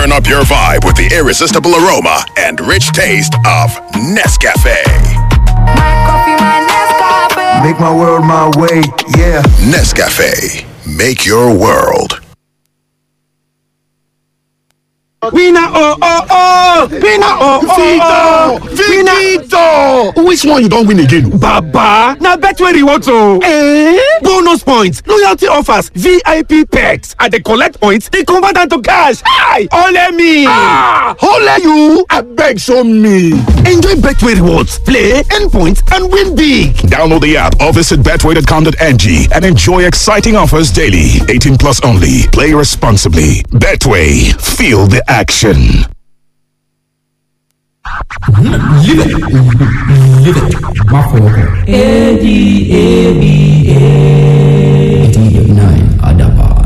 Turn up your vibe with the irresistible aroma and rich taste of Nescafe. My coffee, my Nescafe. Make my world my way, yeah. Nescafe. Make your world. Winner oh oh oh! Winner oh oh oh! Victor! Which one you don win again? Baba! Na Betway rewards o! Eh? Bonus points, loyalty offers, VIP perks. I dey collect points, dey convert am to cash. Hi! Ole me! Ah! Ole you! Abeg show me! Enjoy Betway rewards, play, earn points, and win big. Download the app or visit betway.com.ng and enjoy exciting offers daily. 18 plus only. Play responsibly. Betway. Feel the action. má fọwọ́ kàn. eighteen eighty nine adapan.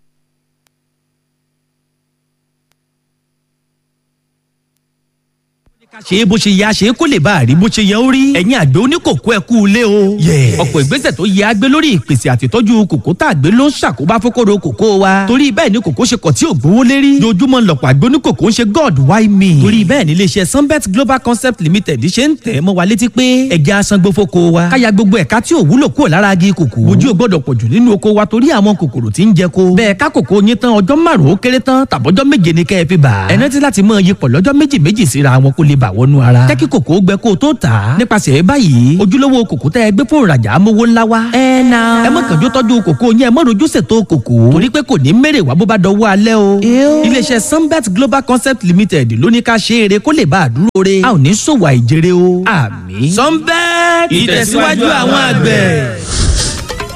ṣe é bó ṣe yá ṣe é kó lè bá a rí bó ṣe yẹ ó rí ẹ̀yin àgbẹ̀ oníkòkó ẹ̀ kú ilé o. ọ̀pọ̀ ìgbésẹ̀ tó yẹ agbé lórí ìpèsè àtìtọ́jú kòkó tá a gbé ló ń ṣàkóbá fókòrò kòkó wa. torí bẹ́ẹ̀ ni kòkó ṣe kọ̀ tí ò gbówó lérí. dojúmọ́ lọ̀pọ̀ àgbẹ̀ oníkòkó ń ṣe god why me. torí bẹ́ẹ̀ ni iléeṣẹ́ sunbet global concept limited ṣe ń tẹ̀ mọ́ wa létí pé ẹja asan gbófóko wa. káya gbogbo ẹ̀ka tí ò wúlò kúrò lára agi kòkó. ojú ò gbọ́dọ̀ pọ̀jù nínú oko wa torí àwọn kòkòrò tí ń jẹ ko. bẹ́ẹ̀ ká kòkó yín tán ọjọ́ márùn-ún ó kéré tán tàbọ́jọ́ méje ni kẹ́ ẹ fi bà. ẹ rántí láti mọ iyipọ̀ lọ́jọ́ méjì méjì síra wọn kó lè bà wọnú ara. jẹ́ kí kòkó gbẹ kó o tó tà á. nípasẹ̀ báyìí ojúlówó kòkó tẹ́ ẹ gbé fún ìrajà amówó ńlá wa. ẹ na. ẹ má kànjú tọ́jú kòkó yẹn ẹ má rojú ṣètò kòkó. torí pé kò ní mèrè wá bó bá dọwọ́ alẹ́ o. iléeṣẹ́ sunbet global concept limited ló ní ká ṣe eré kó lè bá a dúró re. a ò ní ṣòwò àìjèrè o. àmì. sunbet ìtẹ̀síwájú àwọn àgbẹ̀.